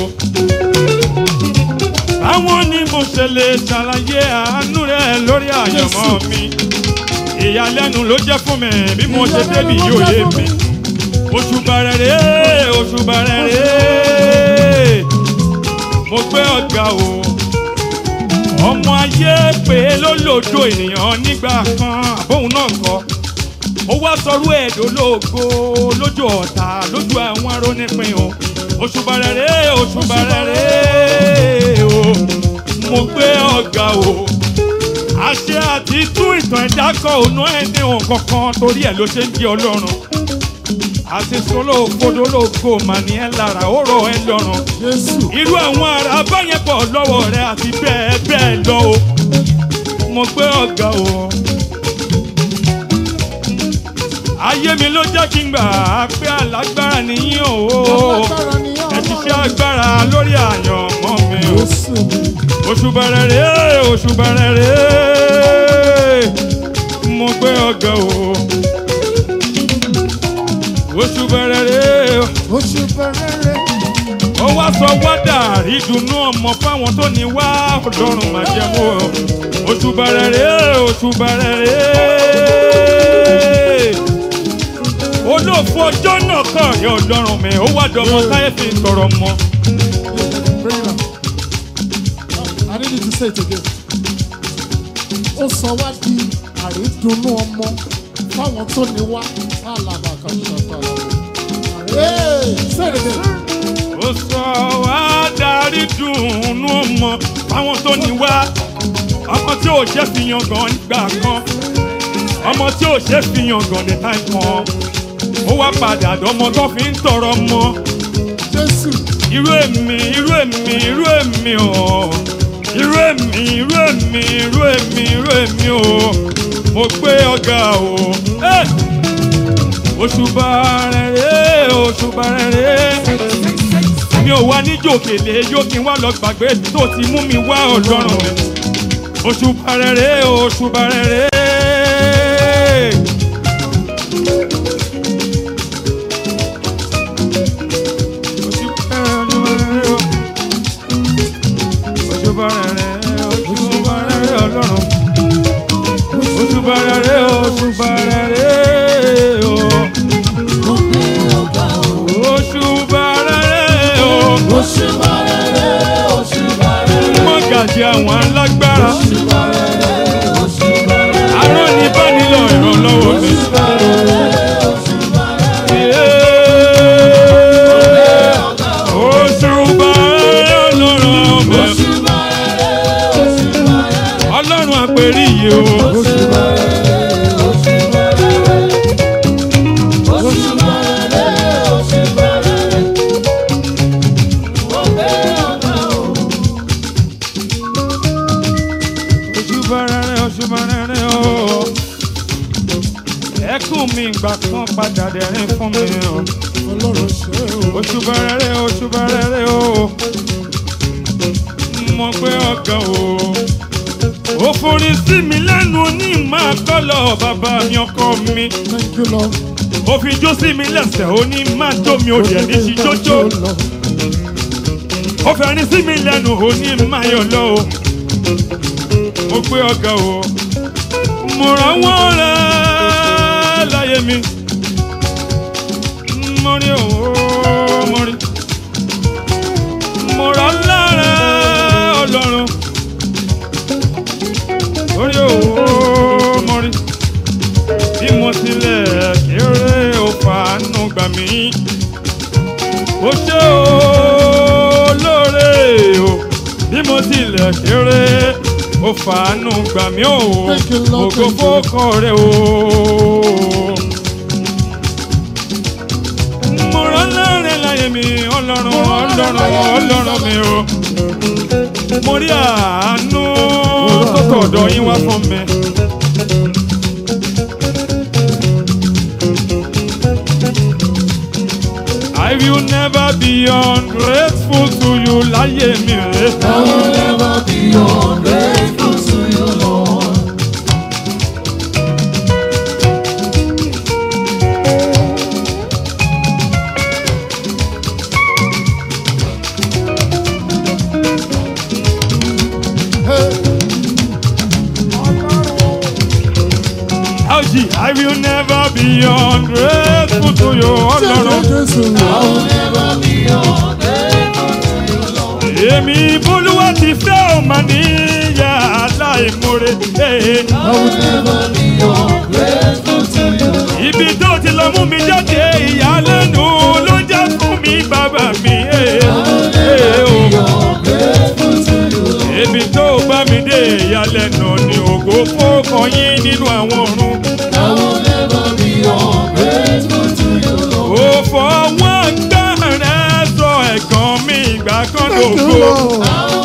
àwọn ni mo ṣe lè ṣàlàyé àánú rẹ lórí àyànmọ́ mi ìyàlẹ́nu ló jẹ́ fún mi bí mo ṣe débi yóò yé mi oṣù bàrẹ̀rẹ̀ oṣù bàrẹ̀rẹ̀ mo gbé ọ̀gá o ọmọ ayé pé lólòdó ènìyàn nígbà kan àbóhùn náà kọ ó wá sọrú ẹ̀dọ́ lógo lójú ọ̀tá lójú àwọn arónípin o oṣù bàrẹ̀rẹ̀ oṣù bàrẹ̀rẹ̀ o mo gbé ọ̀gá o àṣẹ àti tún ìtàn ẹ̀dá kọ òun ẹ̀ ní ohun kankan torí ẹ̀ ló ṣe ń di ọlọ́run àti sọlọ ògbódológo màní ẹ lára ó rọ ẹ lọ́rùn Jésù. irú àwọn ará báyẹn pọ̀ lọ́wọ́ rẹ àti bẹ́ẹ̀ bẹ́ẹ̀ lọ o mo gbé ọ̀gá o ayé mi ló jẹ́ kí n gbà á pé alágbára nìyí o Alágbára ni ẹ ti ṣe agbára lórí àyànmọ́ mi o Jésù mi. oṣù bẹ̀rẹ̀ rèé oṣù bẹ̀rẹ̀ rèé mo gbé ọ̀gá o oṣù bẹ̀rẹ̀ rèé Oṣù bẹ̀rẹ̀ ó wá sọ wádà ìdùnnú ọmọ fáwọn tó ní wá ọlọ́run máa jẹ́ mọ́ ọ. oṣù bẹ̀rẹ̀ rèé oṣù bẹ̀rẹ̀ rèé olóòfò ọjọ́ náà kàn rí ọlọ́run mi ó wá dọmọ táyé fi ń tọrọ mọ́. Bring it up. I need you to say it again. Ó sọ wá di àrídùnnú ọmọ fáwọn tó ní wá sálàbà kan ṣàtàlà. Hey, say it again. ó sọ wá darí dùnnú ọmọ fáwọn tó ní wá ọmọ tí ò jẹ́ fi yan gan nígbà kan ọmọ tí ò ṣe fi yan gan ní táì kan ó wá padà dọ́mọ tó fi ń tọrọ mọ́ Jésù. irú èmi irú èmi irú èmi o irú èmi irú èmi irú èmi irú èmi o mo gbé ọgá o Eh! òṣùbà rẹ̀ òṣùbà rẹ̀ mi ò wá níjòkèlè yóò kí n wá lọ gbàgbé tó ti mú mi wá ọlọ́run mi òṣùbà rẹ̀ òṣùbà rẹ̀. òṣùbà rẹ̀ òṣùbà rẹ̀ ọlọ́run òṣùbà rẹ̀ òṣùbà rẹ̀ o. òṣùbà rẹ̀ o. mọ́gàjì àwọn alágbára arán ní bánilọ ìrànlọ́wọ́ mi. òṣùbà rẹ̀ ọlọ́run mi. ọlọ́run àpèrí yìí o. òṣùbà rẹ̀ òṣùbà rẹ̀ o. ẹkún mi ìgbà kan padà dẹ̀rín fún mi o. Ọlọ́run ṣe o. òṣùbà rẹ̀ òṣùbà rẹ̀ o. mo gbé ọ̀gá o. ó forí sí mi lẹ́nu ní máa kọ́lọ̀ bàbá mi ọkọ mi. Thank you, Lord. ó fi jó sí mi lẹ́sẹ̀ ó ní máa jó mi ò dẹ̀ ní sí jójó. ó fẹ́rin sí mi lẹ́nu ó ní máa yọ̀ lọ o. mo gbé ọ̀gá o. mo ràn wọ́n rẹ̀ láyé mi. mo rí òwò mo rí. mo rà lára ọlọ́run. orí òwò mo rí. bí mo tilẹ̀ kéré ó fàánú gbà mí. ó ṣe olóore o bí mo tilẹ̀ kéré ó fàánú gbà mí o Thank you, Lord. ògo fókọ rẹ o. mo rán láàrin láyé mi ọlọ́run ọlọ́run ọlọ́run mi o. mo rí àánú tó tọ̀dọ̀ yín wá fún mi. I will never be ungrateful to you láyé mi rè. I will never be ungrateful to you, Lord. never be ungrateful to you, Ọlọ́run. Jésù Èmi bólúwa ti fẹ́ ò mà níyà aláìmoore. Ibi tó ti lọ mú mi jáde ìyàlẹ́nu ló jẹ́ fún mi bàbá mi. Ibi tó bá mi dé ìyàlẹ́nu ni ògo fọ́kàn yín nínú àwọn ọ̀run. Ó fọwọ́ gbẹ́rẹ́ sọ ẹ̀gàn mi ìgbà kan Thank you, lógo. Lord.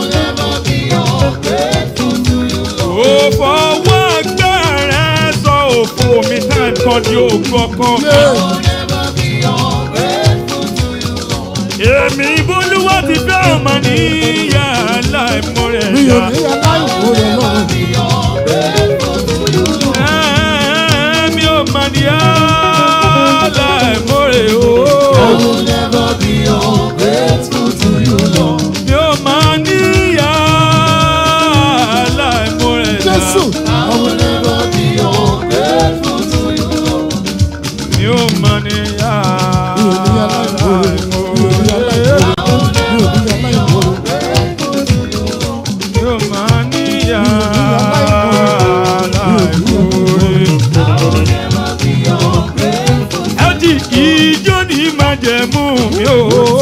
Ó fọwọ́ gbẹ́rẹ́ sọ òfò mi táì kan di ògo ọkàn mi. Èmi bólúwọ́ ti fẹ́ ọmọ níyà láìmọ̀rẹ̀ Mi ò yá. ní aláìmoore lọ́rùn. Èmi ò mà níyà láìmọ̀rẹ̀ o. Mi ò mà níyà láìmọ̀rẹ̀ yá. Jésù. Mi ò mà níyà Mi ò ní aláìmoore. Mi ò ní láìmọ̀rẹ̀. aláìmoore. Mi ò ní aláìmoore. Mi ò mà níyà aláìmoore. láìmọ̀rẹ̀. ẹtì ìjọ ní májẹ̀mú mi ò.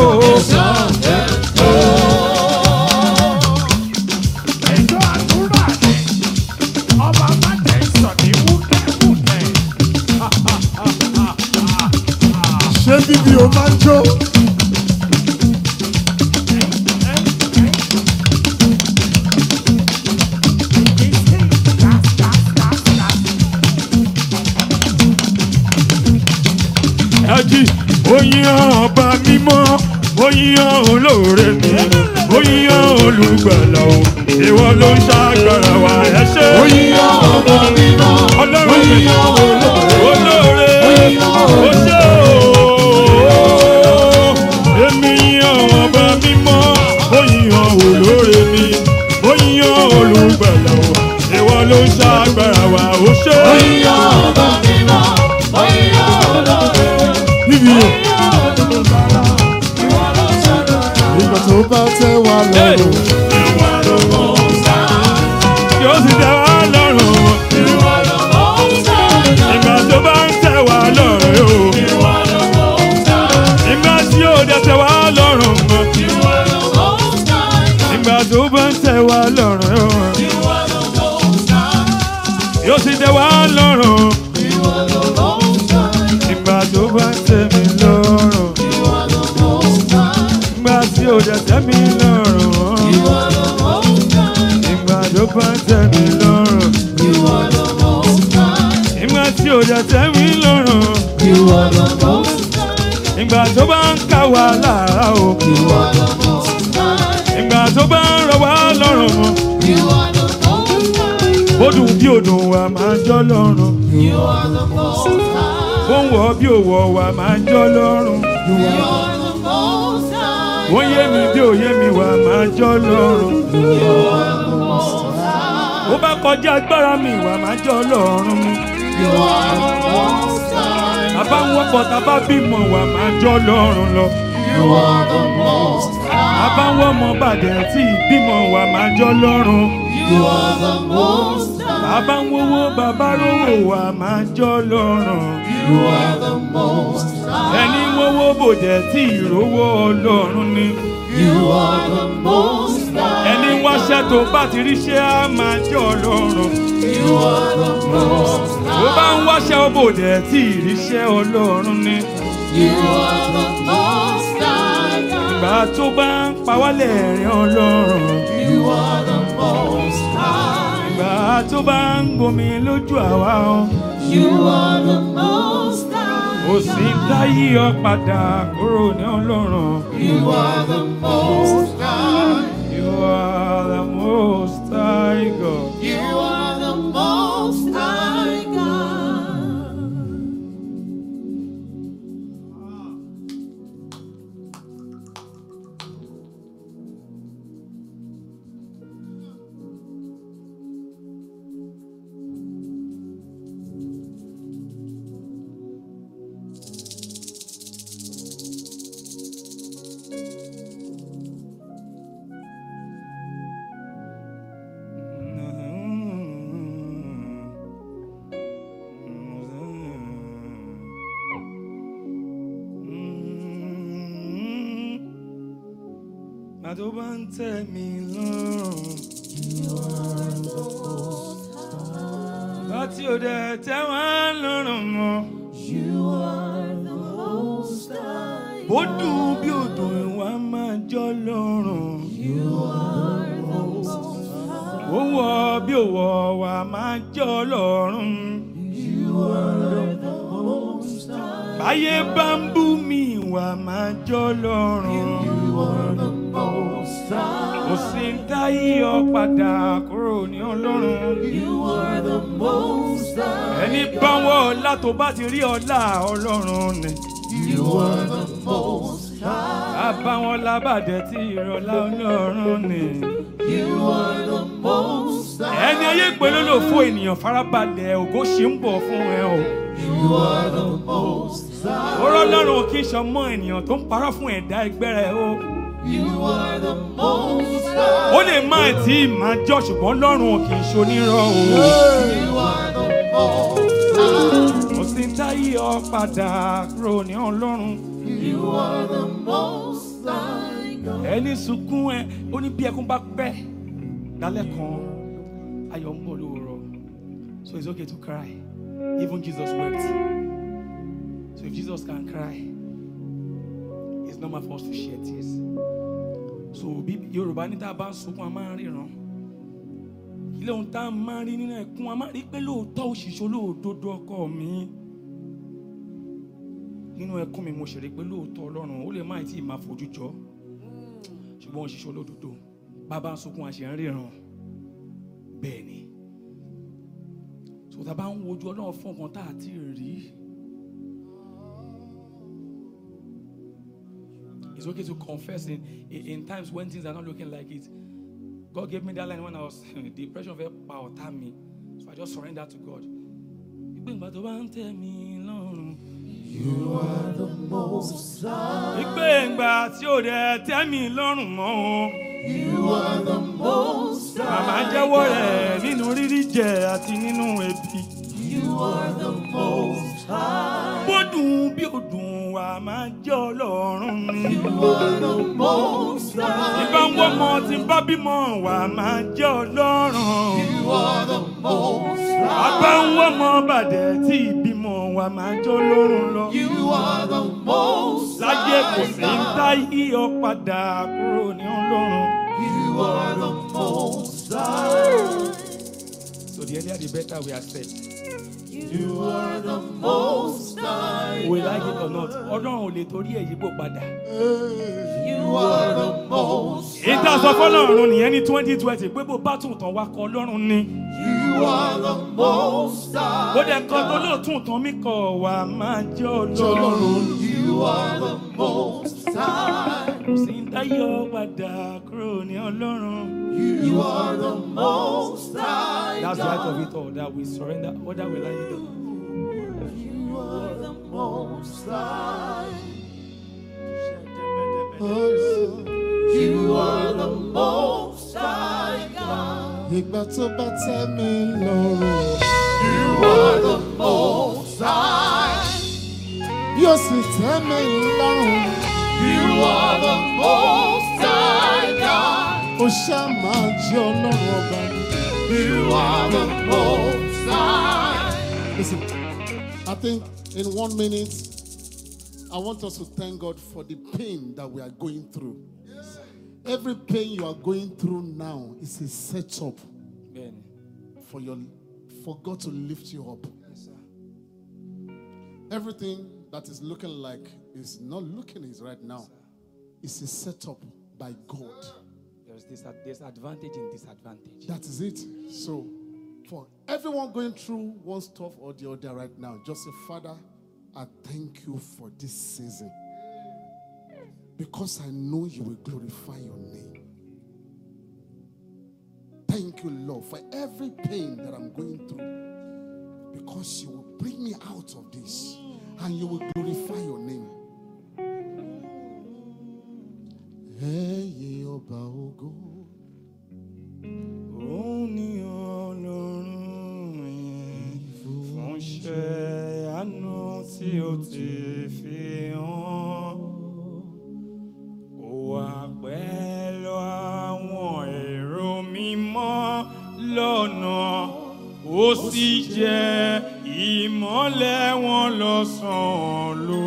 Ṣé bíbí o máa ń jó? ẹtì oyin ọba mímọ́ oyin olóore mi oyin olùgbàlà o ìwọ ló ń ṣàgbára wa ẹ ṣe. ọlọ́run mi olóore ó ṣe o. èmi yan ọba mímọ́ oyin olóore mi oyin olùgbàlà o ìwọ ló ń ṣàgbára wa ó ṣe. Bíbí o. Ìgbà tó bá tẹ́ wa lọ́rùn. yóò sì tẹ́ wá lọ́rùn. ìgbà tó bá ń tẹ́ wá lọ́rùn o. ìgbà tí yóò dẹ̀ tẹ́ wá lọ́rùn mọ́. ìgbà tó bá ń tẹ́ wá lọ́rùn o. yóò sì tẹ́ wá lọ́rùn. ìgbà tó bá ń tẹ́ mi lọ́rùn. ìgbà tí yóò dẹ̀ tẹ́ mi lọ́rùn mọ́. ìgbà tó bá ń tẹ́ mi lọ́rùn. ìgbà tí yóò dẹ̀ tẹ́ mi lọ́rùn. ìgbà tó bá ń ká wa lára o. ìgbà tó bá ń rọ wá lọ́rùn mọ́. bó dùn bí òdùn wa máa ń jọ́ lọ́rùn. bó ń wọ̀ bí òwò wa máa ń jọ́ lọ́rùn. bó ń yé mi bí òye mi wa máa ń jọ́ lọ́rùn. bó bá kọjá agbára mi wa máa ń jọ́ lọ́rùn mi. bàbá ń wọ́pọ̀ tàbá bímọ wa máa ń jọ́ lọ́rùn lọ. bàbá ń wọ́mọ bàdẹ̀ tí ìbímọ wa máa ń jọ́ lọ́rùn. bàbá ń wówó bàbá rówó wa máa ń jọ́ lọ́rùn. ẹni wówó bòdẹ̀ tí ìrówó ọlọ́run ni. ẹni wáṣẹ́ tó bá ti ríṣẹ́ á máa jọ́ lọ́rùn. bó bá ń wáṣẹ́ bòdẹ̀ tí ìríṣẹ́ ọlọ́run ni. ìgbà tó bá ń pa wálẹ̀ ẹ̀rín ọlọ́run. ìgbà tó bá ń gbomi lójú àwa o. ó sì ń dáyé ọ padà kúrò ní ọlọ́run. You are the most high God. Má tó bá ń tẹ̀ mí lọ́rùn. Láti òde tẹ́ wọ́n lọ́rùn mọ́. Bó dùn bí odò ìwà máa jọ lọ́rùn. Ó wọ bí òwò wà máa jọ lọ́rùn. Báyé bá ń bú mi wà máa jọ lọ́rùn. Kò sí ń dáyé ọ padà kúrò ní ọlọ́run. Ẹni bá wọ ọlá tó bá ti rí ọlá ọlọ́run ni. Bàbá wọn lábàjẹ́ tí ìrọ̀lá ọlọ́run ni. Ẹni ayé pé ló lò fún ènìyàn farabalẹ̀ ògo ṣì ń bọ̀ fún ẹ o. Oró ọlọ́run kì í ṣọmọ ènìyàn tó ń parọ́ fún ẹ̀dá ẹgbẹ́ rẹ̀ o. Ó lè má tí ì máa jọ ṣùgbọ́n ọlọ́run kì í ṣonírọ̀ o. Kò sí ń dáyé ọ padà kúrò ní ọlọ́run. Ẹni sunkún ẹ, ó ní bí ẹkún bá pẹ́ lálẹ́ kan, ayọ̀ ń bọ̀ lóòrọ̀. So it's okay to cry. Even Jesus wept. So if Jesus can cry, it's normal for us to shed tears. So bí Yorùbá ní tá a bá ń sunkún, a máa ń ríran. Ilé ohun tá a máa ń rí nínú ẹkún, a máa rí pé lóòótọ́ òṣìṣẹ́ olóòdodo ọkọ mi. Nínú ẹkún mi mo ṣèlérí pé lóòótọ́ Ọlọ́run ó lè má tí ì máa fojú jọ. Ṣùgbọ́n òṣìṣẹ́ olódodo bàbá ń sunkún àṣẹ ń ríran. Bẹ́ẹ̀ ni. So tá a bá ń wojú Ọlọ́run fún nǹkan tá a ti rí. It's okay to confess in, in, in times when things are not looking like it. God gave me that line when I was depression fẹ́ pa ọ̀tá mi. So I just surrender to God. Ìgbé ìgbà tó bá ń tẹ̀ mí lọ́rùn. Ìgbé ìgbà tí ò dẹ̀ tẹ́ mi lọ́rùn mọ́ o. Màmá jẹ́wọ́ rẹ̀ nínú rírí jẹ àti nínú ebi. Bó dùn bí ó dùn wà máa jẹ́ ọlọ́run ni. Ìbá ń wọ́ ọmọ tí ń bá bímọ wà máa jẹ́ ọlọ́run. Àbá ń wọ́ ọmọ bàdẹ̀ tí ìbímọ wà máa jẹ́ ọlọ́run lọ. Láyé kò sí ń dá yíyọ padà kúrò ní ọlọ́run. So the earlier the better we are set. We like it or not. Ọlọ́run ò lè torí ẹ̀ yípo padà. Ìta sọ fọlọ́run nìyẹn ní twenty twenty pé bó bá tún tán wá kọ ọlọ́run ni. Ó dẹ̀ kan tó lóòtún tán mí kọ̀ wá máa jẹ́ ọlọ́run. Kò sí ń dáyọ̀ padà kúrò ní ọlọ́run. That's the height of it all that we surrender, whether we like it or not. Ìgbà tó bá tẹ́ mi lọ́rùn. Yóò sì tẹ́ mi lọ́rùn. Ó ṣá máa jẹ́ ọlọ́run ọba mi. Listen, I think in one minute, I want us to thank God for the pain that we are going through. Every pain you are going through now is a setup Bẹ́ẹ̀ni. for your for God to lift you up. Everything that is looking like is not looking is right now. It's a setup by God. There's this there's advantage in disadvantage. That is it. So, for everyone going through one stuff or the other right now, just say, Father, I thank you for this season. Because I know you will glorify your name. Thank you, Lord, for every pain that I'm going through. Because you will bring me out of this and you will glorify your name. Ẹ̀yin ọba ògo. Òun ni Ọlọ́run yẹn fún iṣẹ́ àánú tí ó ti fi hàn. Ó wà pẹ́ sì jẹ́ ìmọ́lẹ̀ wọn lọ́sàn-án ló.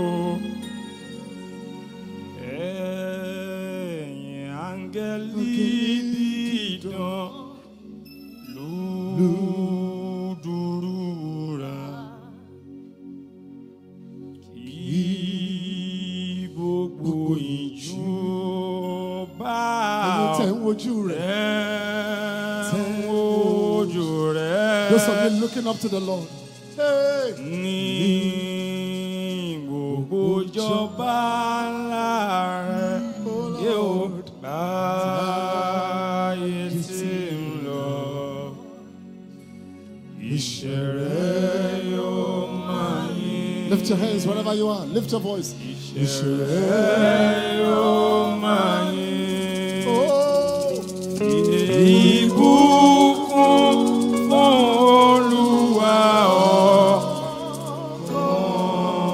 ẹ̀yin áńgẹ́lì dídán lùdùrúra kí gbogbo ìjú bá ẹ̀yin tẹ̀ ń wojú rẹ̀. rẹ̀ ń wojú rẹ̀. Those of you looking up to the Lord. Hey. ní gbogbo jọba ńlá rẹ yóò báyé tí ń lọ iṣẹ́ rẹ yóò máa yín Lift your hands wherever you are. Lift your voice. iṣẹ́ rẹ